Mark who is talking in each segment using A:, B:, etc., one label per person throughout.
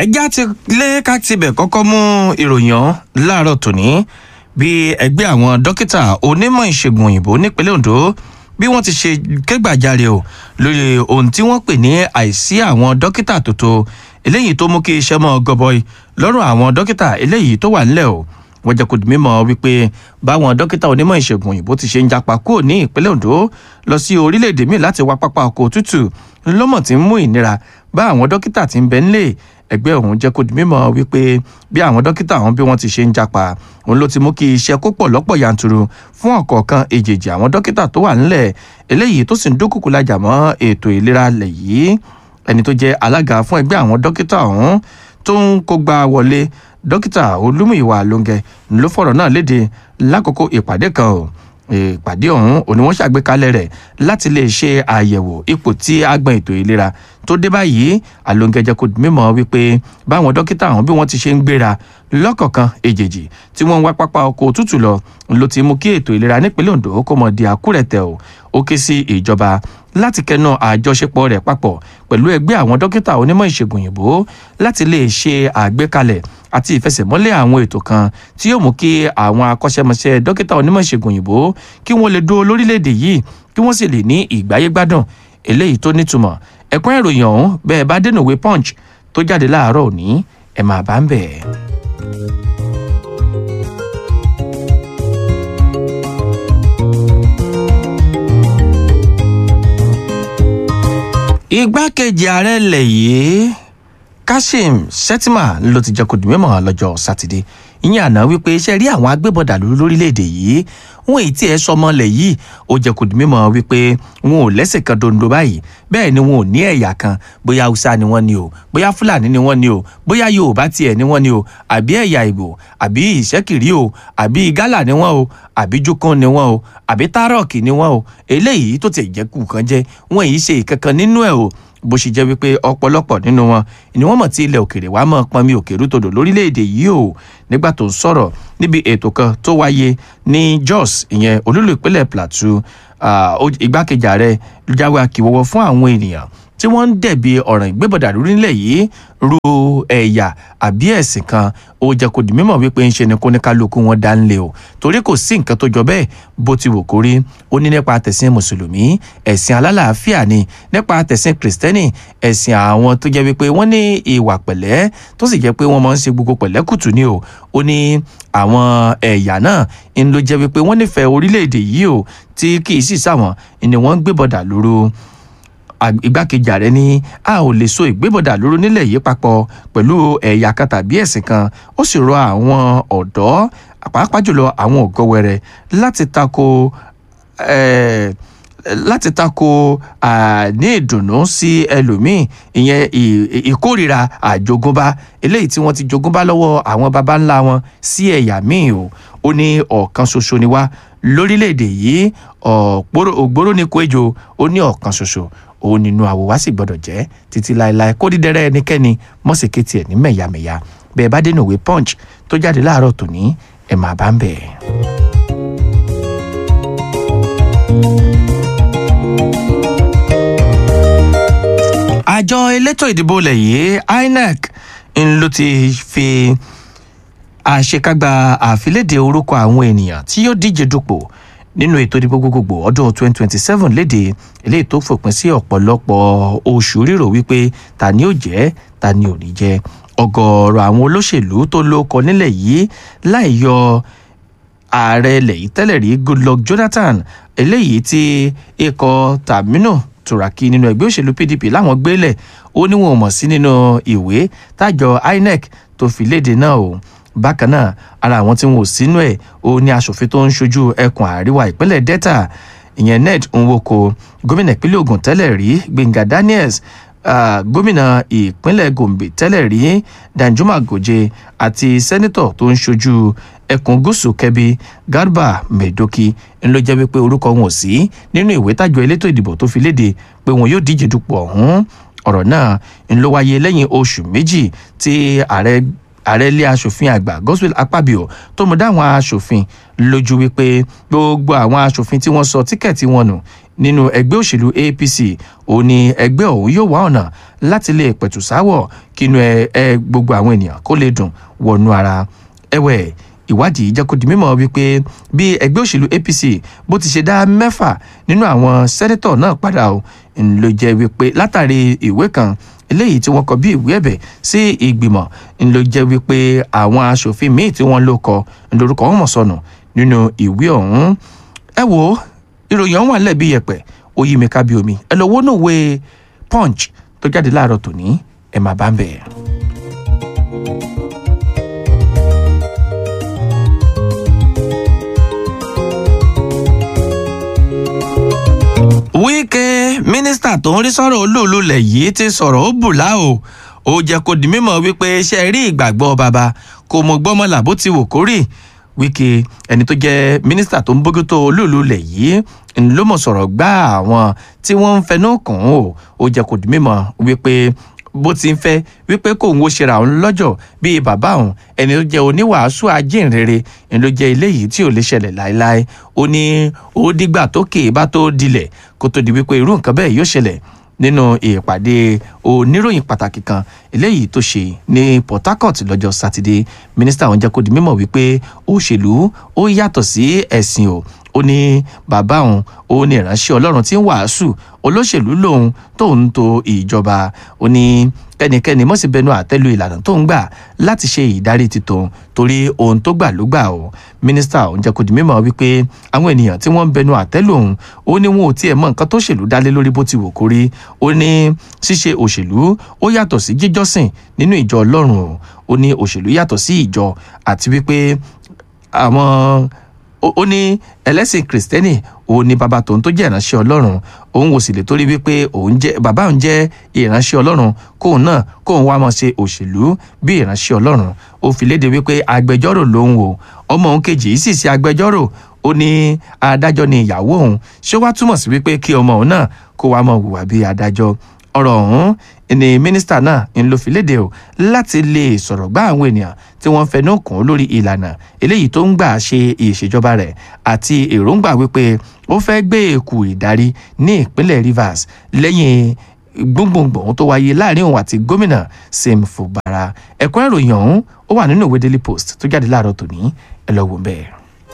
A: ẹjá ti lé ká tibẹ̀ kọ́kọ́ mú ìròyìn ọ̀hún láàárọ̀ tòní bí ẹgbẹ́ àwọn dókítà onímọ̀ ìṣègùn òyìnbó nípínlẹ̀ ondo bí wọ́n ti ṣe kégbàjarè o lórí ohun tí wọ́n pè ní àìsí àwọn dókítà tó tó eléyìí tó mú kí iṣẹ́ mọ́ gọbọi lọ́rùn àwọn dókítà eléyìí tó wà nílẹ̀ o wọ́n jẹ́ kó di mímọ̀ wípé báwọn dókítà onímọ̀ ìṣègùn òyìnbó ti ṣe ń japa kúrò ní ìpínlẹ̀ ondo lọ sí orílẹ̀-èdè míì láti wá pápá ọkọ̀ òtútù ńlọ́mọ̀ tí ń mú ìnira bá àwọn dókítà tí ń bẹ nílé ẹgbẹ́ ọ̀hún jẹ́ kó di mímọ̀ wípé bí àwọn dókítà ọ̀hún bí wọ́n ti ṣe ń japa òun ló ti mú kí iṣẹ́ kó pọ̀ lọ́pọ̀ yanturu fún ọ̀kọ̀ọ̀kan èjèèjì àwọn dókítà tó wà nílẹ̀ eléyìí tó sì ń dúnkùkù lajà mọ́ ètò ìlera lẹ̀ yìí ẹni tó jẹ́ alága fún ẹgbẹ́ àwọn dókítà ọ̀hún tó ń kógbá wọlé dókítà olúmúyìwá lóńgẹ ló fọ̀rọ̀ náà léde lákòókò ìpàdé kan o ìpàdé ọ̀hún òní wọ́n ṣàgbékalẹ̀ rẹ̀ láti lè ṣe àyẹ̀wò ipò tí agbọn ètò ìlera tó dé báyìí àlóńgẹjẹ kò mímọ̀ wípé báwọn dókítà ọ̀hún bí wọ́n ti ṣe ń gbéra lọ́kọ̀ọ̀kan èjèèjì tí wọ́n ń wá pápá ọkọ̀ òtútù lọ ló ti mú kí ètò ìlera nípínlẹ̀ ondo kó mọ̀ di àkúrẹ̀tẹ̀ o ó ké sí ìjọba láti kẹnu àjọṣepọ̀ rẹ̀ papọ̀ pẹ̀lú ẹgbẹ́ àwọn dókítà onímọ̀ ìṣègùn òyìnbó láti lè ṣe àgbékalẹ̀ àti ìfẹsẹ̀mọ́lẹ̀ àwọn ètò kan tí yóò mú kí àwọn akọ́ṣẹ́mọṣẹ́ dókítà onímọ̀ ìṣègùn òyìnbó kí wọ́n lè dúró lórílẹ̀‐èdè yìí kí wọ́n sì lè ní ìgbáyé gbádùn eléyìí tó nítumọ̀ ẹ̀kún ìròyìn ọ̀hún bẹ́ẹ̀ bá dénú ìwé punch tó jáde láàárọ̀ òní ẹ̀ máa bá ń bẹ̀. igbákejì ààrẹ ilẹ̀ yìí kashim shettima ló ti jẹ́ kó di mímọ̀ lọ́jọ́ sátidé ìyẹn àná wípé iṣẹ́ rí àwọn agbébọ̀dà lórílẹ̀‐èdè yìí wọn èyí tí ẹ sọmọlẹ̀ yìí ó jẹ́ kó di mímọ̀ wípé wọn ò lẹ́sẹ̀ kan dondo báyìí bẹ́ẹ̀ ni wọn ò ní ẹ̀yà kan bóyá haúsá ni wọ́n ni o bóyá fúlàní ni wọ́n ni o bóyá yorùbá tiẹ̀ ni wọ́n ni o àbí ẹ̀yà ìbò àbí ìṣẹ́kìrí o àbí gálà ni wọ́n o àbí jókòó ni wọ́n o àbí tárọ̀kì ni wọ́n o eléyìí tó ti jẹ́ kù kan jẹ́ wọn èyí ṣe ìkankan nínú ẹ̀ o bó ṣe jẹ́ wípé ọ̀pọ̀lọpọ̀ nínú wọn ni wọ́n mọ̀ tí ilẹ̀ òkèrè wàá mọ̀ pọnmi òkèrú todò lórílẹ̀‐èdè yìí o nígbà tó ń sọ̀rọ̀ níbi ètò kan tó wáyé ní jos ìyẹn olúlu ìpínlẹ̀ plateau igbákejì ààrẹ jáwé akíwọ́wọ́ fún àwọn ènìyàn tí wọ́n ń dẹ̀bi ọ̀ràn ìgbébọ̀dà lórílẹ̀ yìí ru ẹ̀yà àbí ẹ̀sìn kan ó jẹ́ kó di mímọ̀ wípé ń ṣe ni kóníkálukú wọn dá ń lé o torí kò sí nǹkan tó jọ bẹ́ẹ̀ bó ti wò kórí ó ní nípa tẹ̀sìn mùsùlùmí ẹ̀sìn alálàáfíà ni nípa tẹ̀sìn kìrìsìtẹ́nì ẹ̀sìn àwọn tó jẹ́ wípé wọ́n ní ìwà pẹ̀lẹ́ tó sì jẹ́ pé wọ́n máa ń ṣe gbogbo pẹ̀lẹ́kùtù ni o ó ní àwọn ẹ̀yà náà ń ló jẹ́ wípé wọ́n nífẹ̀ẹ́ orílẹ̀-èdè yìí o tí kì í sì sáwọn ni wọ́n ń gbébọ̀dà lóru igbákejì ààrẹ ní a ò lè so ìgbébọ̀dà lóró nílẹ̀ yìí papọ̀ pẹ̀lú ẹ̀yà kan tàbí ẹ̀sìn kan ó sì rọ àwọn ọ̀dọ́ pàápàá jùlọ àwọn ọ̀gọ́wẹ̀rẹ̀ láti tako láti tako ní ìdùnnú sí ẹlòmíì ìyẹn ìkórìíra àjogúnbá eléyìí tí wọ́n ti jogúnbá lọ́wọ́ àwọn baba ńlá wọn sí ẹ̀yà míì o ó ní ọ̀kan ṣoṣo ni wá lórílẹ̀‐èdè yìí ògbóró ní kóejò ó ní ọ̀kan ṣoṣo òun nínú àwò wá sì gbọdọ̀ jẹ́ títí láéláé kó dídẹ́rẹ́ ẹnikẹ́ni mọ̀sẹ̀kẹ́tì ẹ̀ ní mẹ̀yàmẹ̀yà bẹ́ẹ̀ bá dénú ìwé punch tó jáde láàárọ̀ tòní ẹ̀ máa bá ń bẹ̀. àjọ elétò ìdìbò ilẹ̀ yìí inec ń ló ti fi àṣekágbá àfilédè orúkọ àwọn ènìyàn tí yóò díje dupò nínú ètò ìdìbò gbogbogbò ọdún 2027 léde eléyìí tó fòpin sí ọ̀pọ̀lọpọ̀ oṣù rírò wípé ta ni ó jẹ́ ta ni ò ní jẹ́ ọgọ́rọ̀ àwọn olóṣèlú tó lóko nílẹ̀ yìí láì yọ ààrẹ ilẹ̀ yìí tẹ́lẹ̀ rí goodluck jonathan eléyìí tí ikọ̀ tàmínú turaki nínú ẹgbẹ́ òṣèlú pdp láwọn gbélẹ̀ ó ní wọn ò mọ̀ sí nínú ìwé tájọ inec tó fi léde náà o bákan náà ara àwọn tí wọn ò sínú ẹ̀ ó ní aṣòfin tó ń ṣojú ẹkùn àríwá ìpínlẹ̀ delta ìyẹn ned nwoko gómìnà ìpínlẹ̀ ogun tẹ́lẹ̀ rí gbẹ̀ngà daniels uh, gómìnà ìpínlẹ̀ gombe tẹ́lẹ̀ rí danjuma goje àti sẹ́nitọ̀ tó ń ṣojú ẹkùn gúúsù kẹbi garba medoki ń ló jẹ́ wípé orúkọ wọn ò sí nínú ìwé tàjọ elétò ìdìbò tó fi léde pé wọn yóò díje dupò ọ̀hún ọ̀rọ̀ náà ń ló wáyé lẹ́yìn oṣù méjì tí ààrẹ ààrẹ ilé asòfin àgbà godswill akpabio tó mú dáwọn asòfin lójú wípé gbogbo àwọn asòfin tí wọ́n sọ tíkẹ́ẹ̀tì wọn nù nínú ẹgbẹ́ òṣèlú apc ó ní ẹgbẹ́ òun yóò wá ọ̀nà láti lè pẹ̀tù sáwọ̀ kínú ẹ gbogbo àwọn ènìyàn kó lè dùn wọnú ara ẹ̀wẹ̀ ìwádìí jẹ́ kó di mímọ̀ wípé bí ẹgbẹ́ òṣèlú apc bó ti ṣe dá mẹ́fà nínú àwọn sẹ́nẹ́tọ̀ náà padà ó ló jẹ́ wípé látàrí ìwé kan eléyìí tí wọ́n kọ bí ìwé ẹ̀bẹ̀ sí ìgbìmọ̀ ló jẹ́ wípé àwọn aṣòfin míì tí wọ́n ló kọ lórúkọ wọn mọ̀ sọnù nínú ìwé ọ̀hún ẹ wo ìròyìn ọ̀hún wà lẹ́bi yẹpẹ̀ ó yí mi ká bí omi ẹ lọ wó náà wé punch tó jáde láàárọ̀ tòní ẹ máa bá ń bẹ̀. wíkẹ́ mínísítà tó ń rí sọ̀rọ̀ olóòlùlẹ̀ yìí ti sọ̀rọ̀ ó bùlá o ó jẹ́ kó di mímọ̀ wípé ṣe rí ìgbàgbọ́ bàbá kò mọ̀ gbọ́mọlà bó ti wò kórì wíkẹ́ ẹni tó jẹ́ mínísítà tó ń bójútó olóòlùlẹ̀ yìí ló mọ̀ sọ̀rọ̀ gbá àwọn tí wọ́n ń fẹnu kàn ó ó jẹ́ kó di mímọ̀ wípé bó ti ń fẹ́ wípé kóun ó ṣera òun lọ́jọ́ bíi bàbá òun ẹni tó jẹ́ oníwàásù ajínrere ẹni ló jẹ́ eléyìí tí ò lè ṣẹlẹ̀ láéláé ó ní ó dìgbà tó kè é bá tó dilẹ̀ kó tó di wípé irú nǹkan bẹ́ẹ̀ yóò ṣẹlẹ̀ nínú ìpàdé oníròyìn pàtàkì kan eléyìí tó ṣe ní port harcourt lọ́jọ́ sátidé mínísítà ọ̀hún jẹ́ kó di mímọ̀ wípé òṣèlú ó yàtọ̀ sí ẹ̀sìn o ó ní bàbá òun ó ní ìránṣẹ́ ọlọ́run tí ń wàásù olóṣèlú lòun tóun tó ìjọba ó ní kẹ́nikẹ́ni mọ̀ sí bẹnu àtẹ́lu ìlànà tó ń gbà láti ṣe ìdarí ti tòun torí ohun tó gbà ló gbà o mínísítà ọ̀hún jẹ́ kó di mímọ̀ wípé àwọn ènìyàn tí wọ́n ń bẹnu àtẹ́lu òun ó ní wọn ò tiẹ̀ mọ nǹkan tó ṣèlú dálé lórí bó ti wò kórí ó ní ṣíṣe òṣèlú ó yàtọ̀ sí jíjọ́sìn nínú ìjọ ọlọ́run o ó ní òṣèlú yàtọ̀ sí ìjọ àti wípé àwọn ó ní ẹlẹ́sìn kìrìsìtẹ́nì òun ni bàbá tòun tó jẹ́ ìránṣẹ́ ọlọ́run òun ò sì lè torí wípé òun jẹ́ bàbá òun jẹ́ ìránṣẹ́ ọlọ́run kóun náà kóun wá máa ṣe òṣèlú bí ìránṣẹ́ ọlọ́run ó fi léde wípé agbẹjọ́rò lòun o ọmọ òun kejì yìí sì ṣe agbẹjọ́rò ó ní adájọ́ ni ìyàwó òun ṣé wàá túmọ̀ sí wípé kí ọmọ òun náà kó wá máa hùwà bí adájọ́ ọ̀rọ̀ ọ̀hún ni mínísítà náà ń lo fìlédè o láti lè sọ̀rọ̀ gbá àwọn ènìyàn tí wọ́n fẹnu kàn ó lórí ìlànà eléyìí tó ń gbà ṣe ìṣèjọba rẹ̀ àti èròǹgbà wípé ó fẹ́ gbé èkú ìdarí ní ìpínlẹ̀ rivers lẹ́yìn gbóngbòngbòn tó wáyé láàrin òun àti gómìnà sim fubara ẹ̀kọ́ ìròyìn ọ̀hún ó wà nínú ìwé daily post tó jáde láàárọ̀ tòní ẹ lọ wò bẹ́ẹ̀.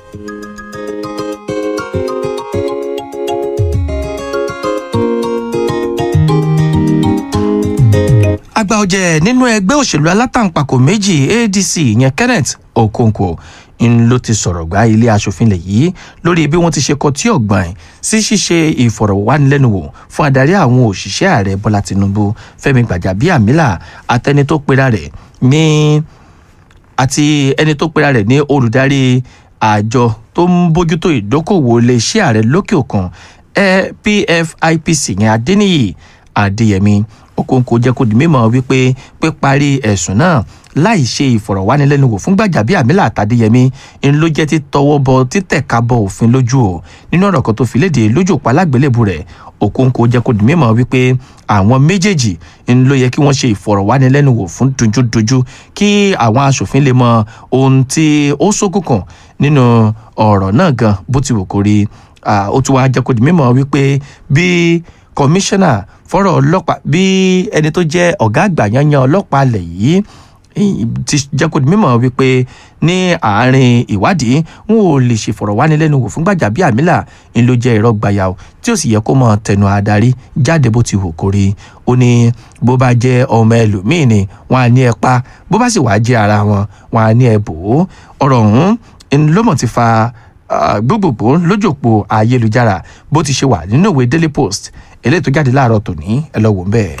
A: àgbà ọ̀jẹ̀ nínú ẹgbẹ́ òṣèlú alátàǹpàkò méjì adc ìyẹn kenneth okonkwo ń ló ti sọ̀rọ̀ gbá ilé asòfin lẹ̀ yìí lórí bí wọ́n ti ṣe kọtí ọ̀gbọ̀n sí ṣíṣe ìfọ̀rọ̀wánilẹ́nuwò fún adarí àwọn òṣìṣẹ́ ààrẹ bọ́lá tinubu fẹ́mi gbàjàbíàmílà àtẹni tó pera rẹ̀ ní àti ẹni tó pera rẹ̀ ní olùdarí àjọ tó ń bójútó ìdókòwò iléeṣẹ́ ààrẹ lókè òkun pfipc yẹn adéníyì adéyẹmí okonkwo jẹ́ kó di mímọ̀ wípé píparí ẹ̀sùn náà láì ṣe ìfọ̀rọ̀wánilẹ́nuwò fún gbàjàbíàmílà àtàdéyẹmí ń ló jẹ́ títọwọ́ bọ títẹ̀ka bọ òfin lójú o nínú ọ̀rọ̀ kan tó fi léde lójú òpá alágbélébù rẹ̀ okonkwo jẹ́ kó di mímọ̀ wípé àwọn méjèèjì ń ló yẹ kí wọ́n ṣe ìfọ̀rọ̀wánilẹ́nuwò fún dojúdojú kí àwọn aṣòfin lè mọ ohun tí ó ṣókùnkùn nínú ọ̀rọ̀ náà gan bó ti wù kó rí ó tún wá jẹ́ kó di mímọ̀ wípé bí kọmíṣánná fọ́rọ̀ ọlọ́pàá bí ẹni tó jẹ́ ọ̀gá àgbà yanyan ọlọ́pàá alẹ̀ yìí ti jẹ́ kó di mímọ̀ wípé ní àárín ìwádìí wọn ò lè ṣèfọ̀rọ̀wánilẹ́nuwò fún Gbajabiamila ń ló jẹ́ irọ́ gbàyà o tí ó sì yẹ kó mọ̀ tẹnu adarí jáde bó ti wù kó rí ó ní bó bá jẹ́ ọmọ ẹlòmíín ni wọn á ní ẹ pa bó bá sì wàá jẹ́ ara wọn wọn á ní ẹ bò ó ọ̀rọ̀ ọ̀hún ló mọ̀ ti fa gbogbogbò lójúpò ayélujára bó ti ṣe wà nínú ìwé Daily Post eléyìí tó jáde láàárọ̀ tòní ẹ lọ wò ń bẹ́ẹ̀.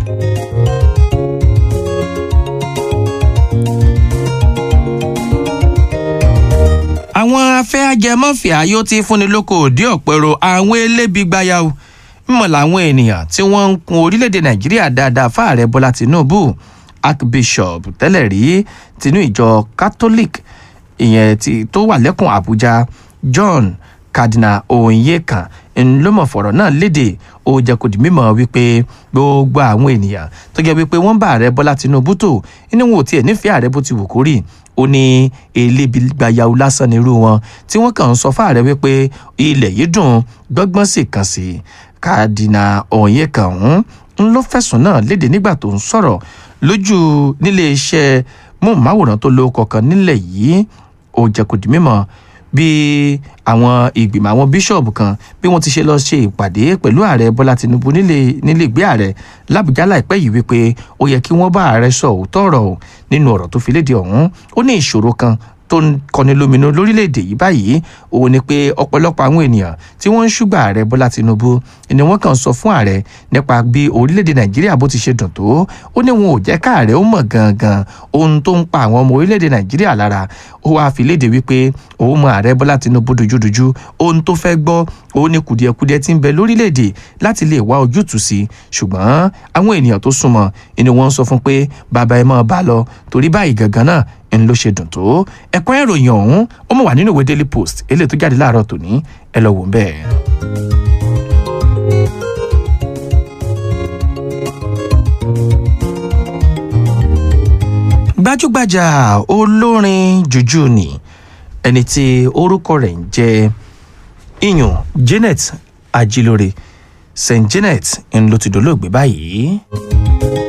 A: àwọn afẹ́ ajẹmọ́fìá yóò ti fúnni lóko òdí ọ̀pẹ̀rọ àwọn elébi gbayàwó mímọ̀ làwọn ènìyàn tí wọ́n ń kun orílẹ̀-èdè nàìjíríà dáadáa fáàrẹ bọ́lá tìǹbù archbishop tẹ́lẹ̀ rí tinú ìjọ catholic ìyẹn tó wà lẹ́kùn àbújá john cardinal onyekan ńlọmọ fọ̀rọ̀ náà léde ó jẹ́ kó di mímọ̀ wípé gbogbo àwọn ènìyàn tó jẹ́ wípé wọ́n bá ààrẹ bọ́lá tinubu tó inú wọn ò tiẹ̀ nífẹ̀ẹ́ ààrẹ bó ti wù kó rí ó ní elébi gbayawu lásán nírú wọn tí wọ́n kàn ń sọ fáàrẹ wípé ilẹ̀ yìí dùn gbọ́ngbọ́n sì kàn sí kádínà ọ̀yẹ́kàn ń ló fẹ̀sùn náà léde nígbà tó ń sọ̀rọ̀ lójú nílé iṣẹ́ móhùnmáwòrán tó lóko kan nílẹ̀ yìí ó jẹ́ kó di mímọ̀ bí àwọn ìgbìmọ̀ àwọn bíṣọ̀bù kan bí wọ́n ti ṣe lọ ṣe ìpàdé pẹ̀lú ààrẹ bọ́lá tinubu nílé nílé ìgbé ààrẹ làbújá láìpẹ́ yìí wípé ó yẹ kí wọ́n bá ààrẹ sọ òótọ́ ọ̀rọ̀ nínú ọ̀rọ̀ tó fi léde ọ̀hún ó ní ìṣòro kan tó ń kọni lóminú lórílẹ̀‐èdè yìí báyìí òun ni pé ọ̀pọ̀lọpọ̀ àwọn ènìyàn tí wọ́n ń ṣùgbà ààrẹ bọ́lá tinubu ni wọ́n kàn sọ fún ààrẹ nípa bí orílẹ̀‐èdè nàìjíríà bó ti ṣe dùn tó ó ní wọn ò jẹ́ káàrẹ ó mọ̀ gangan ohun tó ń pa àwọn ọmọ orílẹ̀‐èdè nàìjíríà lára ó wáá fi léde wípé òun mọ ààrẹ bọ́lá tinubu dojúdojú ohun tó fẹ́ gbọ́ òun ni kùdìẹ̀kudiẹ ti ń bẹ lórílẹ̀‐èdè láti lè wá ojútùú sí ṣùgbọ́n àwọn ènìyàn tó súnmọ́ ni wọ́n ń sọ fún pé bàbá ẹ máa bá lọ torí báyìí gangan náà ń ló ṣe dùn tó ẹ̀kọ́ ìròyìn ọ̀hún ó mọ̀ wà nínú ìwé daily post eléyìí tó jáde láàárọ̀ tòní ẹ lọ wò ń bẹ́ẹ̀. gbajúgbajà olórin jùjú ni ẹni tí orúkọ rẹ̀ ń jẹ́ iyùn janet ajilore st janet ń ló ti dolóògbé báyìí.